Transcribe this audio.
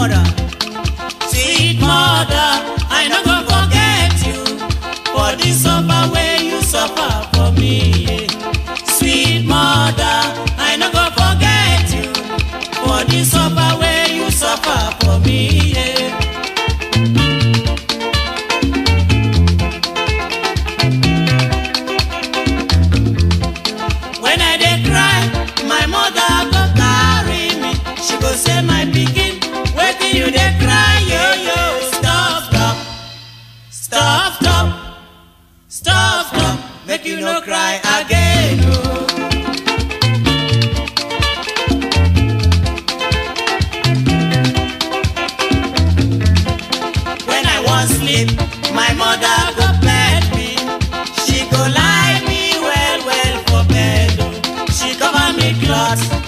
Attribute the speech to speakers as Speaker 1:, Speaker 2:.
Speaker 1: mother. Sweet mother, I no go forget you for the suffer wey you suffer for me. yeah. Sweet mother, I no go forget you for the suffer wey you suffer for me. Yeah. When I dey cry, my mother go carry me. She go say, my pikin, wetin you dey cry, yo yo? Stop, stop, stop, stop, stop, stop. Make you no cry again. Oh. When I wan sleep, my mother go bed me. She go lie me well well for bed. oh. She cover me cloth